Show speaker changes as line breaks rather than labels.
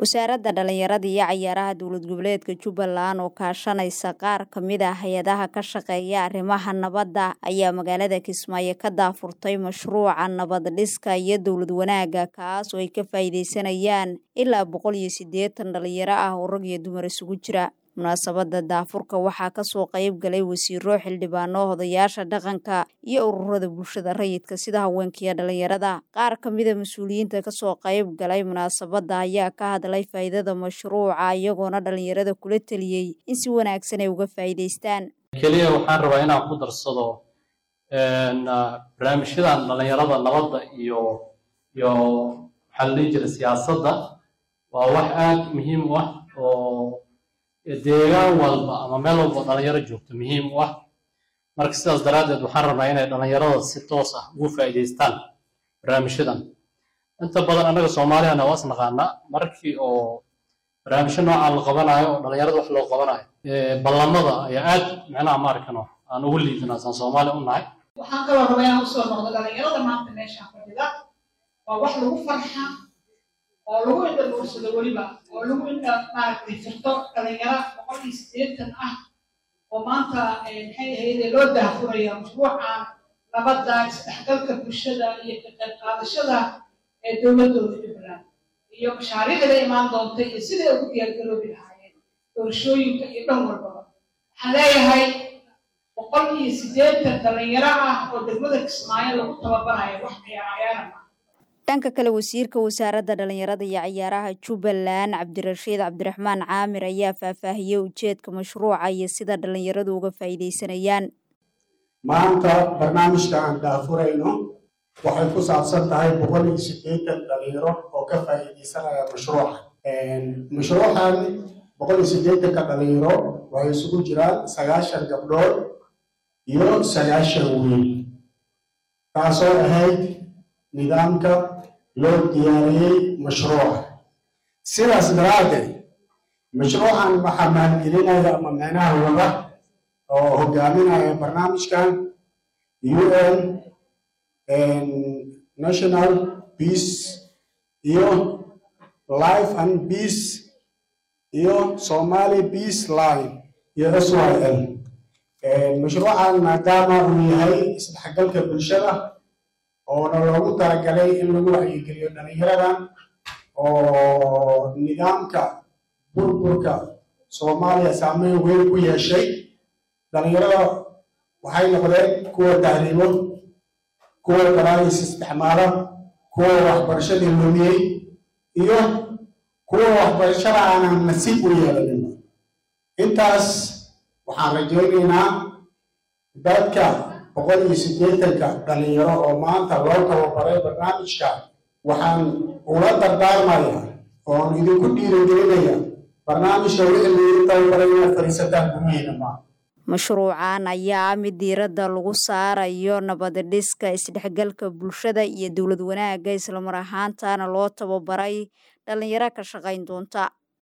wasaaradda dhalinyarada iyo cayaaraha dowlad goboleedka jubbaland oo kaashanaysa qaar ka mid ah hay-adaha ka shaqeeya arrimaha nabadda ayaa magaalada kismaayo ka daafurtay mashruuca nabad dhiska iyo dowlad wanaagga kaas oo ay ka faa'iideysanayaan ilaa boqol iyo siddeetan dhalinyaro ah oo rag iyo dumar isugu jira munaasabadda daafurka waxaa kasoo qayb galay wasiiro xildhibaano odayaasha dhaqanka iyo ururada bulshada rayidka sida haweenkaiyo dhalinyarada qaar ka mida mas-uuliyiinta kasoo qayb galay munaasabadda ayaa ka hadlay faa'iidada mashruuca iyagoona dhalinyarada kula teliyey in si wanaagsan ay uga faa'iidaystaan
keliya waxaan rabaa inaan ku darsado barnaamijyadan dhalinyarada nabadda iyo iyo maxaa la dhihi jira siyaasadda waa wax aad muhiim u ah oo deegaan walba ama meel walba dhalinyaro joogto muhiim u ah marka sidaas daraaddeed waxaan rabnaa inay dhalinyarada si toos ah ugu faa'iidaystaan barnaamijyadan inta badan annaga soomaaliyana waa is naqaanaa markii oo barnaamijyo noocaan la qabanayo oo dhalinyarada wax loo qabanayo ballamada ayaa aad micnaha maarkano aan ugu liidinaa saan soomaali u nahay
waxaan kaloo rabaa inaan usoo noqdo dhalinyarada maanta meeshaan fadhida waa wax lagu farxa oo lagu indhabuursado weliba oo lagu indha maaragtay firto dhalinyaro boqol iyo siddeetan ah oo maanta maxay ahayde loo daafuraya mashruuca nabadda isdhexgalka bulshada iyo ka qayb qaadashada ee dowladooda jubbaland iyo mashaariicda imaan doonta iyo siday ugu diyaargaroobi lahaayeen doorashooyinka iyo dhan walbaba waxaan leeyahay boqol iyo siddeetan dhalinyaro ah oo degmada kismaayo lagu tababarayo wax ciyaar ciyaara ma
dhanka kale wasiirka wasaaradda dhalinyarada iyo cayaaraha jubbaland cabdirashiid cabdiraxmaan caamir ayaa faahfaahiyey ujeedka mashruuca iyo sida dhalinyaradu uga faa'iidaysanayaan
maanta barnaamijka aan daafurayno waxay ku saabsan tahay boqol iyo siddeetan dhalinyaro oo ka faa'iidaysanaya mashruuca mashruucan boqol iyo siddeetanka dhalinyaro waxay isugu jiraan sagaashan gabdhood iyo sagaashan wiil taasoo ahayd nidaamka loo diyaariyey mashruuca sidaas daraaddeed mashruucan waxaa maalgelinaya ama micnaha wada oo hogaaminaya barnaamijkan un national peace iyo life and peace iyo somali peace line iyo s y l mashruucan maadaama uu yahay isdhexgalka bulshada oona loogu talagalay in lagu wacyigeliyo dhalinyaradan oo nidaamka burburka soomaaliya saameyn weyn ku yeeshay dhalinyarada waxay noqdeen kuwa tahriibo kuwa daraayis isticmaala kuwa waxbarashadii lumiyey iyo kuwa waxbarashada aanan nasiib u yeelanin intaas waxaan rajaynaynaa dadka boqol iyo siddeetanka dhalinyaro oo maanta loo tababaray barnaamijka waxaan ula dardaarmaya oon idinku dhiirigelinaya barnaamijka wixii lagu tababaray inaad fadhiisataan gumihiina maa
mashruucan ayaa mid diiradda lagu saarayo nabad dhiska isdhexgalka bulshada iyo dowlad wanaagga islamar ahaantana loo tababaray dhalinyaro ka shaqayn doonta